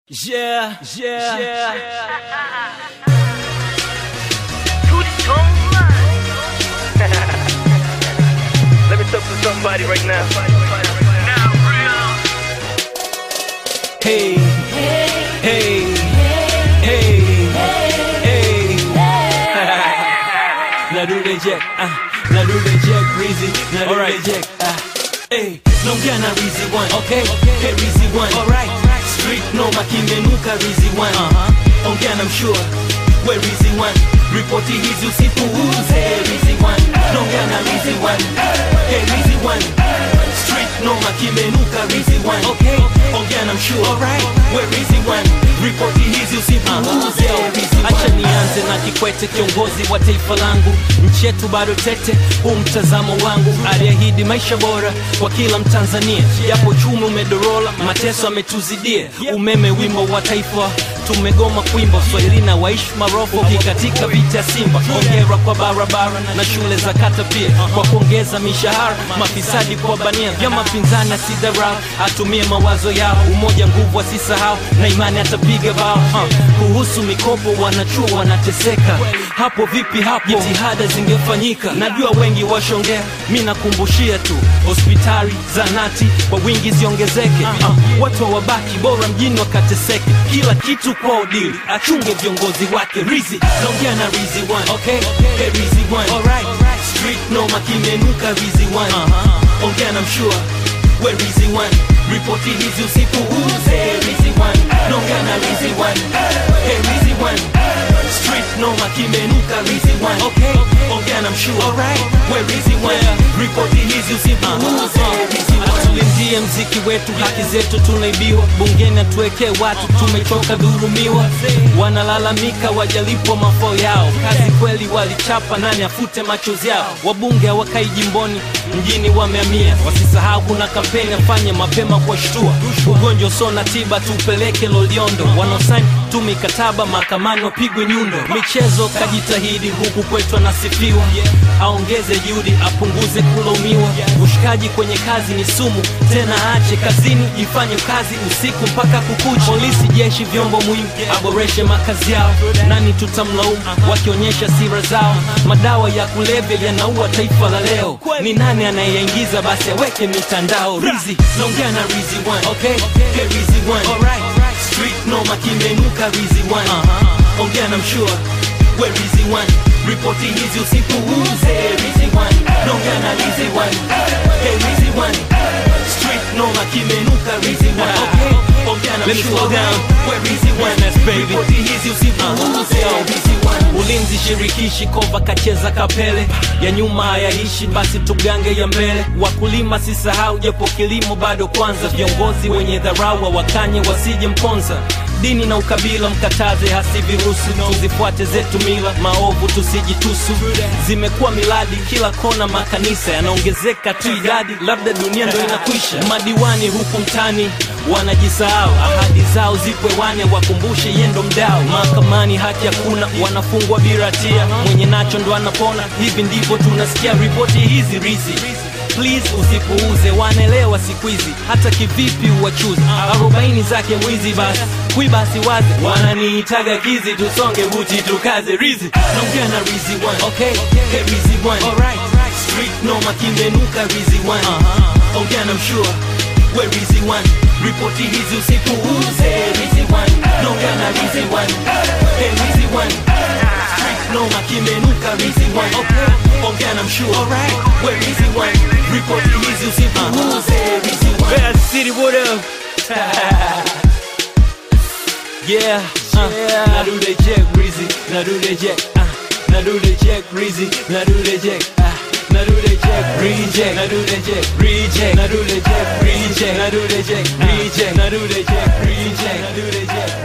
Yeah, yeah, yeah. Let me talk to somebody right now. Hey, hey, hey, hey. Narudi Jack, ah, Narudi Jack, Rizzy, Narudi Jack, ah. Hey, naongea na Rizzy one, okay? Hey Rizzy one, alright. Street noma kimenuka Rizzy one, uh-huh. Ongea na mshua, we Rizzy one. Ripoti hizi usipuuze Rizzy one, naongea na Rizzy one. Hey Rizzy one. Street noma kimenuka Rizzy one, okay? Ongea na mshua, alright. We Rizzy one. Ripoti hizi usipuuze Rizzy one. Acha nianze na Kikwete, kiongozi wa taifa langu. Nchi yetu bado tete, huu mtazamo wangu. Aliahidi maisha bora kwa kila Mtanzania, japo uchumi umedorola, mateso ametuzidia. Umeme wimbo wa taifa tumegoma kuimba, Swahili na waishi marofu katika vita ya Simba. Hongera kwa barabara na shule za kata pia, kwa kuongeza mishahara, mafisadi kwa bania, vyama pinzani asidharau, atumie mawazo yao, umoja nguvu asisahau, na imani atapiga bao. Uh, kuhusu mikopo wanachuo wanateseka, hapo vipi? Hapo jitihada zingefanyika. Najua wengi washongea, mi nakumbushia tu, hospitali zanati kwa wingi ziongezeke. Uh, watu wabaki bora mjini wakateseke, kila kitu kwa udili, achunge viongozi wake. Rizi naongea na Rizi one, okay? Hey, Rizi one, alright. Street noma kimenuka Rizi one, uh-huh. ongea na mshua we Rizi one, ripoti hizi usipuuze Rizi one, naongea na Rizi one, hey Rizi one Street noma kimenuka Rizi one, okay? Ongea na mshua, alright. We Rizi one, ripoti hizi usipuuze Rizi one Atulindie mziki wetu, haki zetu tunaibiwa, bungeni atuwekee watu, tumechoka dhurumiwa. Wanalalamika wajalipwa mafao yao, kazi kweli walichapa, nani afute machozi yao? Wabunge hawakai jimboni, mjini wamehamia. Wasisahau kuna kampeni, afanye mapema kuwashtua. Ugonjwa usio na tiba, tupeleke Loliondo. Wanaosaini tu mikataba mahakamani wapigwe nyundo. Michezo kajitahidi, huku kwetu anasifiwa, aongeze juhudi, apunguze kulaumiwa. Ushikaji kwenye kazi ni sumu, tena aache kazini, ifanye kazi usiku mpaka kukucha. Polisi, jeshi, vyombo muhimu, aboreshe makazi yao. Nani tutamlaumu wakionyesha sira zao? Madawa ya kulevya yanaua taifa la leo. Ni nani anayeyaingiza? Basi aweke mitandao. Rizi naongea na Rizi one, okay? Hey, Rizi one, alright. Street noma kimenuka Rizi one, uh-huh. ongea na mshua we Rizi one, ripoti hizi usipuuze Rizi one, naongea na Rizi one, hey Rizi one Street noma kimenuka Rizi one, okay? Ongea na Let me mshua slow down. we Rizi one, Yes, baby. ripoti hizi usipuuze Rizi one Ulinzi shirikishi kova kacheza kapele ya nyuma hayaishi, basi tugange ya mbele. Wakulima sisahau, japo kilimo bado kwanza. Viongozi wenye dharau wakanye wasije mponza. Dini na ukabila mkataze, hasi virusi. Tuzifuate zetu mila, maovu tusijitusu. Zimekuwa miladi kila kona, makanisa yanaongezeka tu idadi, labda dunia ndo inakwisha. Madiwani huku mtani wanajisahau, ahadi zao zipo hewani, wakumbushe yendo mdao. Mahakamani haki hakuna, wanafungwa bila hatia, mwenye nacho ndo anapona. Hivi ndivyo tunasikia ripoti hizi rizi Please usipuuze, wanaelewa siku hizi, hata kivipi uwachuzi. Arobaini zake mwizi, basi kuiba siwazi, wananiitaga kizi, tusonge buti tukaze rizi. Naongea na rizi one, okay? Hey rizi one, alright. Street noma kimenuka rizi one, uh-huh. ongea na mshua we rizi one, ripoti hizi usipuuze rizi one, naongea na rizi one, hey rizi one Street noma kimenuka rizi one, okay? ongea na mshua, alright. we rizi one, ripoti hizi usipuuze rizi one. Bad City, what up? Yeah, uh, Nadude Jack Breezy, Nadude Jack, uh, Nadude Jack Breezy, Nadude Jack, uh, Nadude Jack Reject, Nadude Jack Reject, Nadude Jack Reject, Nadude Jack Reject, Nadude Jack Reject, Nadude Jack